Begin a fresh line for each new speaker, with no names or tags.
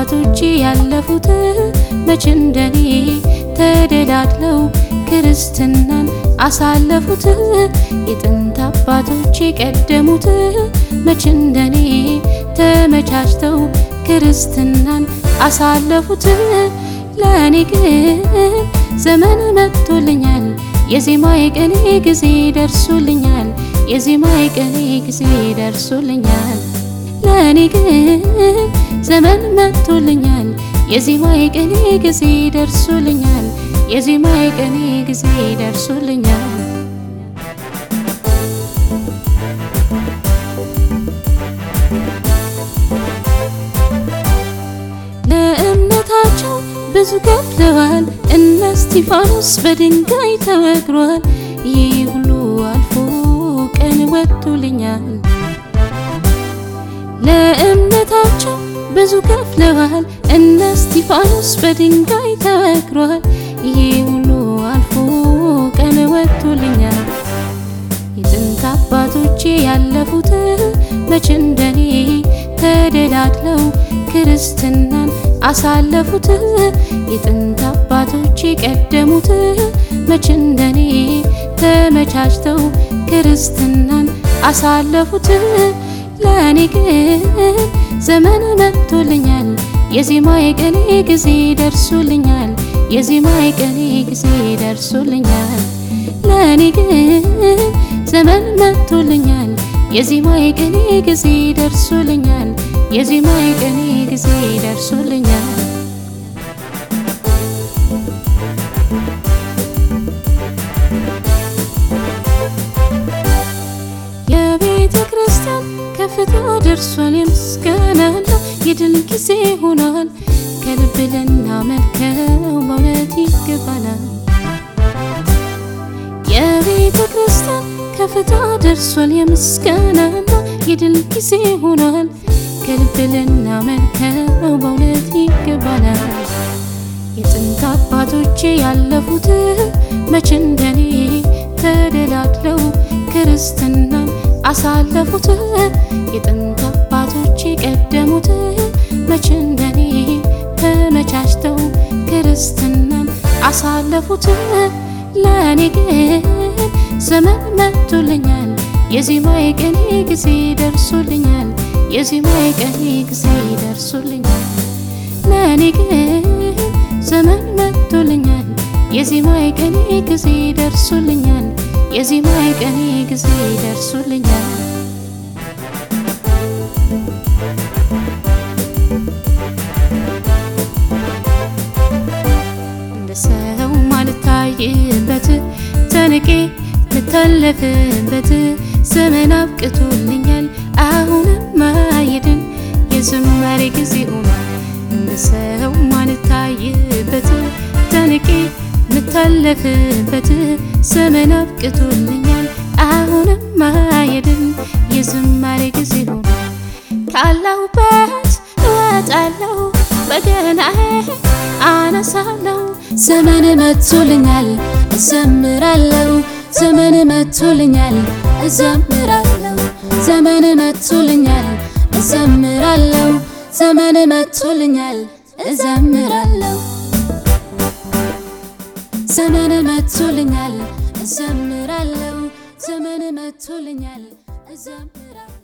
አባቶቼ ያለፉት መች እንደኔ ተደላድለው ክርስትናን አሳለፉት። የጥንት አባቶቼ ቀደሙት መች እንደኔ ተመቻችተው ክርስትናን አሳለፉት። ለእኔ ግን ዘመን መጥቶልኛል የዜማ የቀኔ ጊዜ ደርሶልኛል የዜማ የቀኔ ጊዜ ደርሶልኛል ለእኔ ግን ዘመን መጥቶልኛል የዜማ የቀኔ ጊዜ ደርሶልኛል የዜማ የቀኔ ጊዜ ደርሶልኛል ለእምነታቸው ብዙ ከፍለዋል እነ እስጢፋኖስ በድንጋይ ተወግሯል ይህ ሁሉ አልፎ ቀን ወጥቶልኛል ለእምነታቸው ብዙ ከፍለዋል እነ እስጢፋኖስ በድንጋይ ተወግሯል ይህ ሁሉ አልፎ ቀን ወጥቶልኛል የጥንት አባቶቼ ያለፉት መች እንደኔ ተደላድለው ክርስትናን አሳለፉት። የጥንት አባቶቼ ቀደሙት መች እንደኔ ተመቻችተው ክርስትናን አሳለፉት። ለእኔ ግን ዘመን መጥቶልኛል የዜማ የቀኔ ጊዜ ደርሶልኛል የዜማ የቀኔ ጊዜ ደርሶልኛል ለእኔ ግን ዘመን መጥቶልኛል የዜማ የቀኔ ጊዜ ደርሶልኛል የዜማ የቀኔ ጊዜ ደርሶልኛል የቤተ ክርስቲያን ከፍታ ደርሷል የምስጋና የድል ጊዜ ሆኗል ከልብ ልናመልከው በእውነት ይገባናል የቤተ ክርስቲያን ከፍታ ደርሷል የምስጋናና የድል ጊዜ ሆኗል ከልብ ልናመልከው በእውነት ይገባናል የጥንት አባቶቼ ያለፉት መች እንደኔ ተደላድለው ክርስትናን አሳለፉት የጥንት አባቶቼ ቀደሙት መች እንደኔ ተመቻችተው ክርስትናን አሳለፉት ለእኔ ግን ዘመን መጥቶልኛል የዜማ የቀኔ ጊዜ ደርሶልኛል የዜማ የቀኔ ጊዜ ደርሶልኛል ለእኔ ግን ዘመን መጥቶልኛል የዜማ የቀኔ ጊዜ ደርሶልኛል የዜማ የቀኔ ጊዜ ደርሶልኛል እንደ ሰው ማልታይበት ተንቄ ምታለፍበት ዘመን አብቅቶልኛል አሁንም ማየድን የዝማሬ ጊዜ ሆኗል እንደ ሰው ማልታይበት ተንቄ ምታለፍበት ዘመን አብቅቶልኛል አሁንም ማየድን የዝማሬ ጊዜ ሆኗል ካለሁበት እወጣለሁ በገናዬ አነሳለሁ ዘመን መጥቶልኛል እዘምራለሁ ዘመን መጥቶልኛል እዘምራለሁ ዘመን መጥቶልኛል እዘምራለሁ ዘመን መጥቶልኛል እዘምራለሁ ዘመን መጥቶልኛል እዘምራለሁ ዘመን መጥቶልኛል እዘምራለሁ